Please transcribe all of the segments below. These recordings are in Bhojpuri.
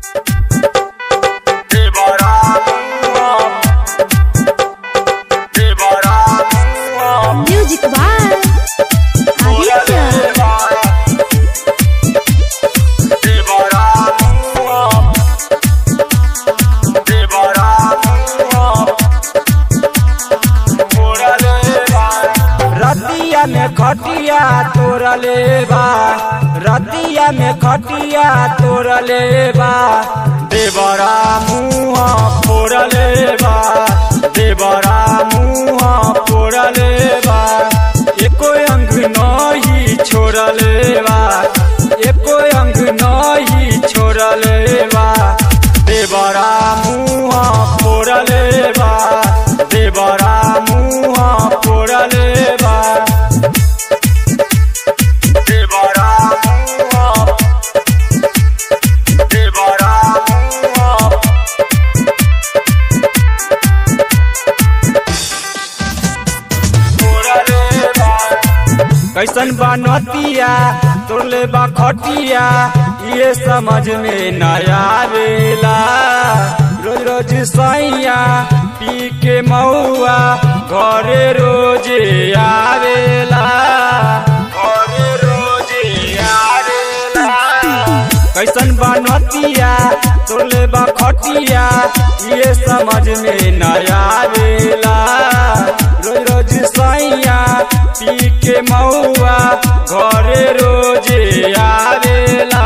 Music by Aditya. रतिया में खटिया तोरले बा रतिया में खटिया तोरले बा देवरा मुँह फोड़ले बा देवरा मुँह फोड़ले बा एको अंग नहीं छोड़ले बा एको अंग नहीं छोड़ले बा देवरा मुँह फोड़ले बा देवरा मुँह फोड़ले बा देवरा मुँह देवरा मुँह फोड़ले बा कैसन बा नतिया तोरले बा खटिया ये समझ में न आवेला रोज रोज सैया पी के मौआ घरे रोज आवेला घरे रोज आवेला कैसन बा नतिया तोरले बा खटिया ये समझ में न आवेला रोज रोज सैया पी के मौआ घरे रोज आवेला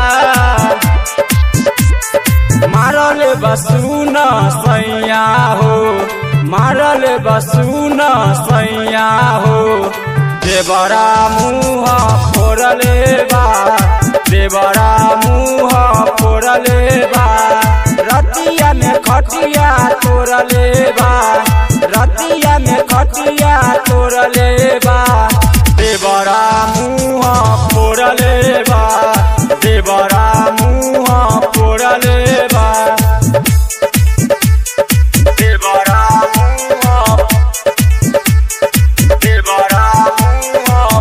मारल बसून सैया हो मारल बसून सैया हो देवरा मुँह फोड़ले बा देवरा मुँह फोड़ले बा रतिया में खटिया तोड़ले बा रतिया में खटिया तोड़ले बा देवरा मुँह फोड़ले बा देवरा मुँह फोड़ले बा देवरा मुँह देवरा मुँह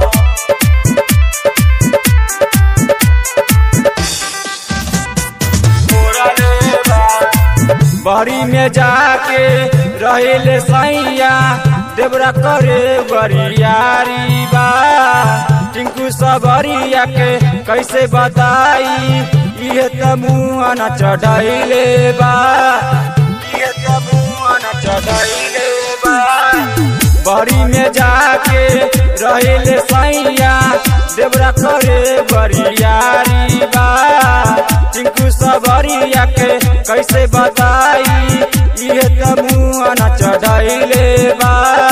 फोड़ले बा बड़ी में जाके रहेले सैया देवरा करे बरियारी बा टिंकू सबरिया के कैसे बताई ये त मुँह न चढ़ैले बा ये त मुँह न चढ़ैले बा बड़ी में जाके रहेले सैया देवरा करे बरियारी बा टिंकू सबरिया के कैसे बताई ये त मुँह न चढ़ैले बा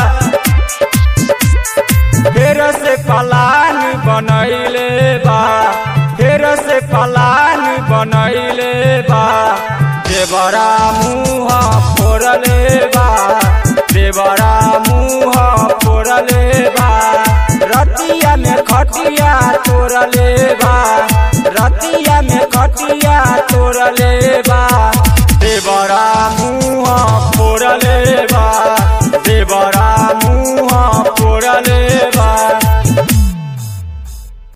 फेर से पलान बनैले बा फेर से पलान बनैले बा देवरा मुँह फोड़ले बा देवरा मुँह फोड़ले बा रतिया में खटिया तोड़ले बा रतिया में खटिया तोड़ले